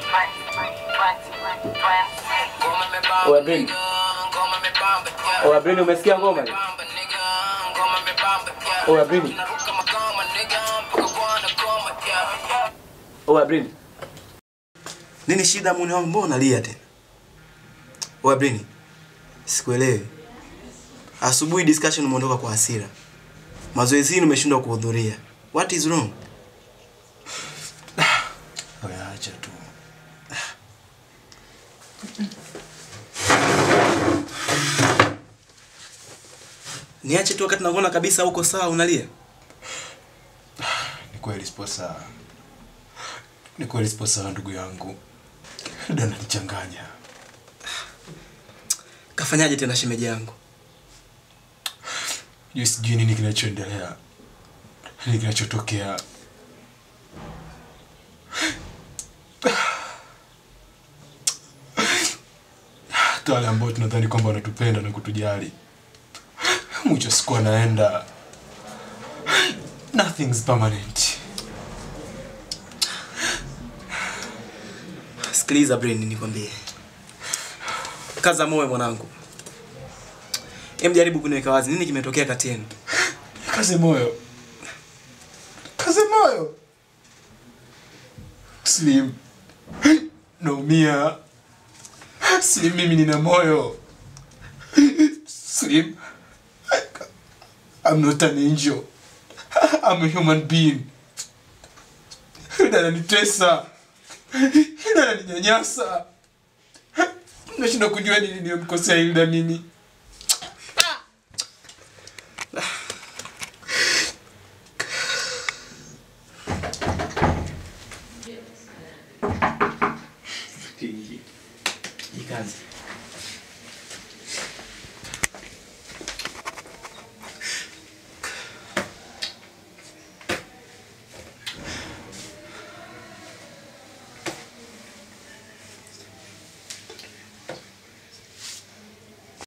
Oya Brini. Oya Brini, umesikia ngoma hiyo? Oya Brini. Oya Brini. Nini shida mwana wangu? Mbona unalia tena? Oya Brini. Sikuelewi. Asubuhi discussion umeondoka kwa hasira. Mazoezini umeshindwa kuhudhuria. What is wrong? Oya, acha tu. Niache tu wakati nakuona kabisa uko sawa unalia. Ni kweli sipo sawa. Ni kweli sipo sawa ndugu yangu. Ndio ananichanganya. Kafanyaje tena shemeji yangu? Juu sijui nini kinachoendelea. Nini kinachotokea. Hata wale ambao tunadhani kwamba wanatupenda na kutujali. Mwisho wa siku anaenda. Nothing's permanent. Sikiliza Brain, nikwambie. Kaza moyo mwanangu. Hem, jaribu kuniweka wazi nini kimetokea kati yenu. Kaze moyo. Kaze moyo. Slim. Naumia. Slim, mimi nina moyo. Slim. I'm not an angel. I'm a human being. Yule ananitesa. Yule ananinyanyasa. Nashindwa kujua nini niliyomkosea Hilda mimi. Jikaze.